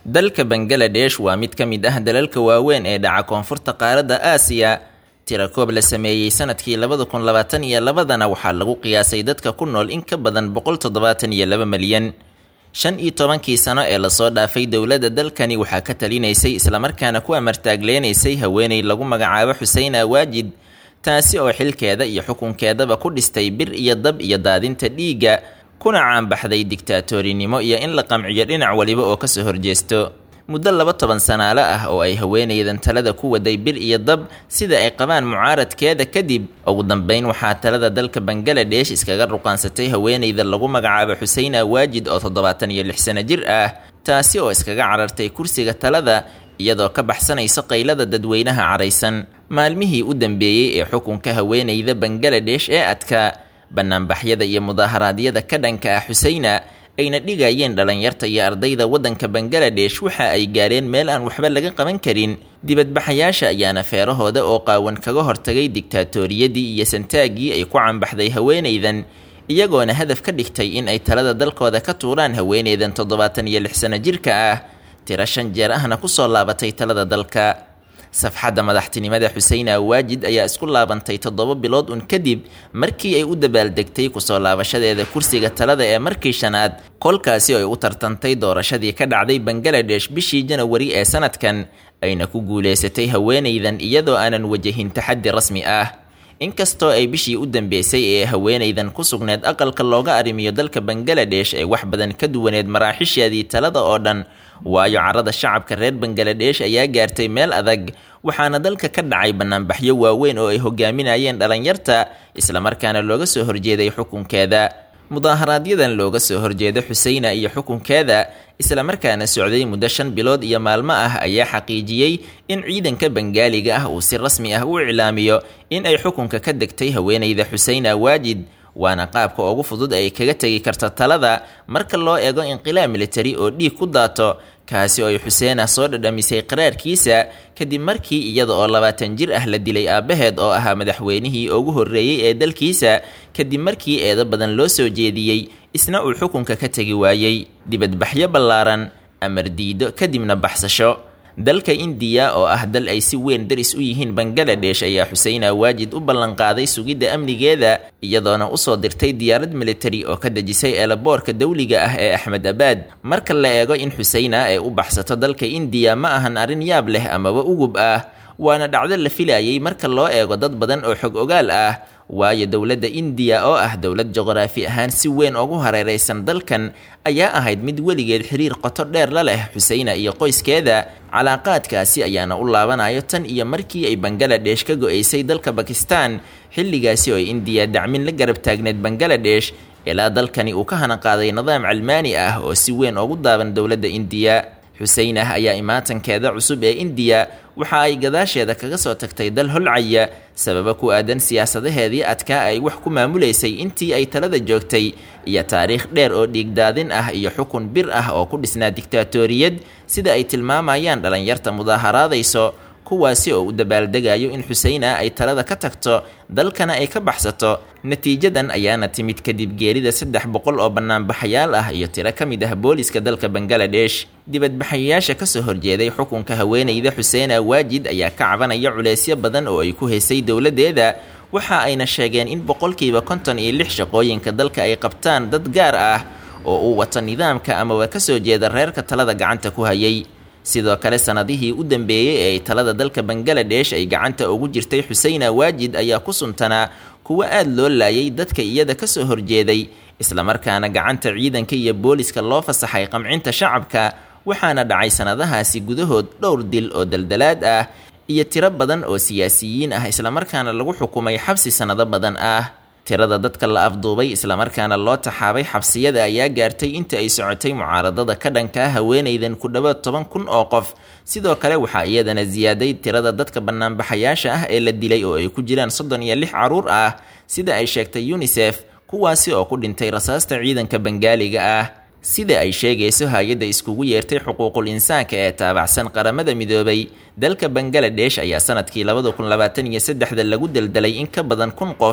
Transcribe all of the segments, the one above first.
dalka bangaladesh waa mid ka mid ah dalalka waaweyn ee dhaca koonfurta qaaradda aasiya tirakoob la sameeyey sanadkii labada kun labaatan iyo labadana waxaa lagu qiyaasay dadka ku nool in ka badan boqol toddobaatan iyo laba milyan shan iyo tobankii sano ee lasoo dhaafay dowladda dalkani waxaa ka talinaysay islamarkaana ku amartaagleenaysay haweeney lagu magacaabo xusein awaajid taasi oo xilkeeda iyo xukunkeedaba ku dhistay bir iyo dab iyo daadinta dhiigga kuna caanbaxday digtaatoorinimo iyo in la qamciyo dhinac waliba oo kasoo horjeesto muddo laba toban sanaalo ah oo ay haweenaydan talada ku waday bir iyo dab sida ay qabaan mucaaradkeeda kadib ugu dambeyn waxaa talada dalka bangaladesh iskaga ruqaansatay haweenayda lagu magacaabo xusein awaajid oo toddobaatan iyo lix sano jir ah taasi oo iskaga carartay kursiga talada iyadoo ka baxsanayso qaylada dadweynaha caraysan maalmihii u dambeeyey ee xukunka haweenayda bangaladesh ee adkaa banaanbaxyada iyo mudaaharaadyada ka dhanka ah xuseyna ayna dhigayeen dhalinyarta iyo ardayda waddanka bangaladesh waxa ay gaareen meel aan waxba laga qaban karin dibadbaxayaasha ayaana feerahooda oo qaawan kaga hortagay digtaatoriyadii iyo santaaggii ay ku canbaxday haweenaydan iyagoona hadaf ka dhigtay in ay talada dalkooda ka tuuraan haweenaydan toddobaatan iyo lix sano jirka ah tiro shan jeer ahna kusoo laabatay talada dalka safxadda madaxtinimada xusein awaajid ayaa isku laabantay toddoba bilood un kadib markii ay u dabaaldegtay kusoo laabashadeeda kursiga talada ee markii shanaad kolkaasi oo ay u tartantay doorashadii ka dhacday bangaladesh bishii janawari ee sanadkan ayna ku guuleysatay haweenaydan iyadoo aanan wajahin taxaddi rasmi ah inkastoo ay bishii u dambeysay ee haweenaydan ku sugneed aqalka looga arrimiyo dalka bangaladesh ee wax badan ka duwaneed maraaxisheedii talada oo dhan waayo carada shacabka reer bangaladesh ayaa gaartay meel adag waxaana dalka ka dhacay banaanbaxyo waaweyn oo ay hogaaminayeen dhalinyarta islamarkaana looga soo horjeeday xukunkeeda mudaaharaaadyadan looga soo horjeeda xuseyna iyo xukunkeeda islamarkaana socday muddo shan bilood iyo maalmo ah ayaa xaqiijiyey in ciidanka bangaaliga ah uu si rasmi ah u iclaamiyo in ay xukunka ka degtay haweenayda xusein awaajid waana qaabka ugu fudud ay kaga tegi karta talada marka loo eego inqilaab militari oo dhiig ku daato kaasi oo ay xuseena soo dhadhamisay qaraarkiisa kadib markii iyada oo labaatan jir ah la dilay aabbaheed oo ahaa madaxweynihii ugu horreeyey ee dalkiisa kadib markii eedo badan loo soo jeediyey isna uu xukunka ka tegi waayey dibadbaxyo ballaaran amar diido kadibna baxsasho dalka indiya oo ah dal ay si weyn daris u yihiin bangaladesh ayaa xusein awaajid u ballanqaaday sugidda amnigeeda iyadoona usoo dirtay diyaarad militari oo ka dejisay eelaboorka dawliga ah ee axmed abaad marka la eego in xuseyna ay u baxsato dalka indiya ma ahan arrin yaab leh amaba ugub ah waana dhacdo la filayay marka loo eego dad badan oo xog ogaal ah waayo dowladda indiya oo ah dowlad juqraafi ahaan si weyn ugu hareeraysan dalkan ayaa ahayd mid weligeed xiriir qoto dheer la leh xuseyna iyo qoyskeeda calaaqaadkaasi ayaana u laabanayo tan iyo markii ay bangaladesh ka go-aysay dalka bakistan xilligaasi oo ay indiya dacmin la garab taagneed bangaladesh ilaa dalkani uu ka hanaqaaday nidaam calmaani ah oo si weyn ugu daaban dowladda indiya xuseynah ayaa imaatankeeda cusub ee indiya waxa ay gadaasheeda kaga soo tagtay dal holcaya sababo ku aadan siyaasadaheedii adkaa ay wax ku maamulaysay intii ay talada joogtay iyo taariikh dheer oo dhiigdaadin ah iyo xukun bir ah oo ku dhisnaa digtaatoriyad sida ay tilmaamayaan dhalinyarta mudaaharaadayso kuwaasi oo u dabaaldegayo in xuseyna ay talada ka tagto dalkana ay ka baxsato natiijadan ayaana timid kadib geerida saddex boqol oo banaanbaxayaal ah iyo tiro ka mid ah booliska dalka bangaladesh dibadbaxayaasha kasoo horjeeday xukunka haweenayda xuseen awaajid ayaa ka cabanaya culeysyo badan oo ay ku haysay dowladeeda waxa ayna sheegeen in boqolkiiba konton iyo lix shaqooyinka dalka ay qabtaan dad gaar ah oo uu wato nidaamka amaba kasoo jeeda reerka talada gacanta ku hayay sidoo kale sanadihii u dambeeyey ee ay talada dalka bangaladesh ay gacanta ugu jirtay xuseyna waajid ayaa ku suntanaa kuwo aada loo laayay dadka iyada kasoo horjeeday islamarkaana gacanta ciidanka iyo booliska loo fasaxay qamcinta shacabka waxaana dhacay sanadahaasi gudahood dhowr dil oo daldalaad ah iyo tiro badan oo siyaasiyiin ah islamarkaana lagu xukumay xabsi sanado badan ah tirada dadka la afduubay islamarkaana loo taxaabay xabsiyada ayaa gaartay inta ay socotay mucaaradada ka dhankaa haweenaydan ku dhowaad toban kun oo qof sidoo kale waxaa iyadana siyaaday tirada dadka banaanbaxayaasha ah ee la dilay oo ay ku jiraan soddon iyo lix caruur ah sida ay sheegtay unisef kuwaasi oo ku dhintay rasaasta ciidanka bangaaliga ah sida ay sheegayso hay-adda iskugu yeertay xuquuqul insaanka ee taabacsan qaramada midoobay dalka bangaladesh ayaa sanadkii labada kun labaatan iyo saddexda lagu daldalay in ka badan kun qof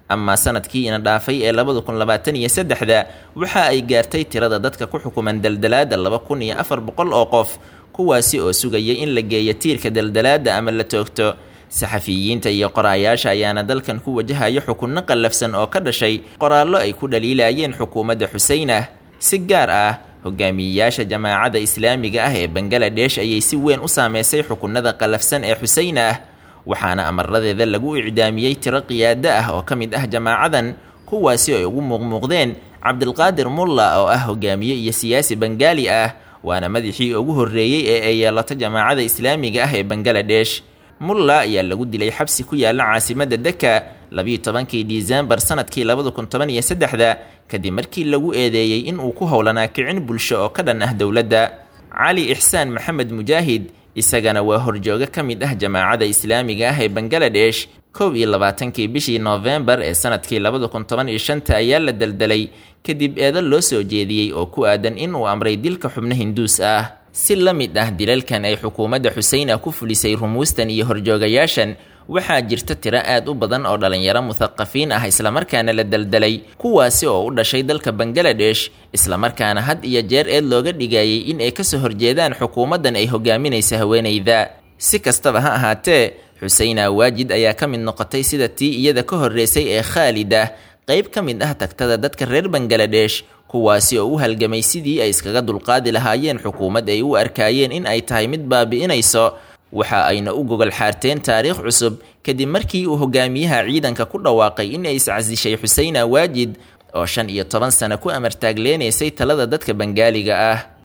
amaa sanadkii ina dhaafay ee labada kun labaatan iyo saddexda waxa ay gaartay tirada dadka ku xukuman daldalaada laba kun iyo afar boqol oo qof kuwaasi oo sugaya in la geeyo tiirka daldalaada ama la toogto saxafiyiinta iyo qoraayaasha ayaana dalkan ku wajahaya xukunno qallafsan oo ka dhashay qoraallo ay ku dhaliilayeen xukuumadda xuseynah si gaar ah hogaamiyeyaasha jamaacadda islaamiga ah ee bangaladesh ayay si weyn u saameysay xukunada qallafsan ee xuseynah waxaana amaradeeda lagu icdaamiyey tiro qiyaado ah oo ka mid ah jamaacadan kuwaasi ay ugu muuqmuuqdeen cabdilqaadir mulla oo ah hogaamiye iyo siyaasi bengaali ah waana madaxii ugu horreeyey ee ay yeelato jamaacada islaamiga ah ee bangaladesh mulla ayaa lagu dilay xabsi ku yaala caasimadda deka labiiyo tobankii disembar sanadkii labada kun toban iyo saddexda kadib markii lagu eedeeyey in uu ku howlanaa kicin bulsho oo ka dhan ah dowladda cali ixsaan maxamed mujaahid isagana waa horjoogo ka mid ah jamaacada islaamiga ah ee bangaladesh kow iyo labaatankii bishii noofembar ee sanadkii labada kun toban iyo shanta ayaa la daldalay kadib eedo loo soo jeediyey oo ku aadan in uu amray dilka xubno hinduus ah si la mid ah dilalkan ay xukuumadda xuseyna ku fulisay rumuustan iyo horjoogayaashan waxaa jirta tiro aad u badan oo dhalinyaro muthaqafiin ah islamarkaana la daldalay kuwaasi oo u dhashay dalka bangaladesh islamarkaana had iyo jeer eed looga dhigayay in ay kasoo horjeedaan xukuumaddan ay hogaaminaysa haweenayda si kastaba ha ahaatee xuseyna waajid ayaa ka mid noqotay sida tii iyada ka horreysay ee khaalid ah qayb ka mid ah tagtada dadka reer bangaladesh kuwaasi oo u halgamay sidii ay iskaga dulqaadi lahaayeen xukuumad ay u arkaayeen in ay tahay mid baabi'inayso waxa ayna u gogol xaarteen taariikh cusub kadib markii uu hogaamiyaha ciidanka ku dhawaaqay in ay iscasishay xuseyna waajid oo shan iyo toban sano ku amartaagleenaysay talada dadka bangaaliga ah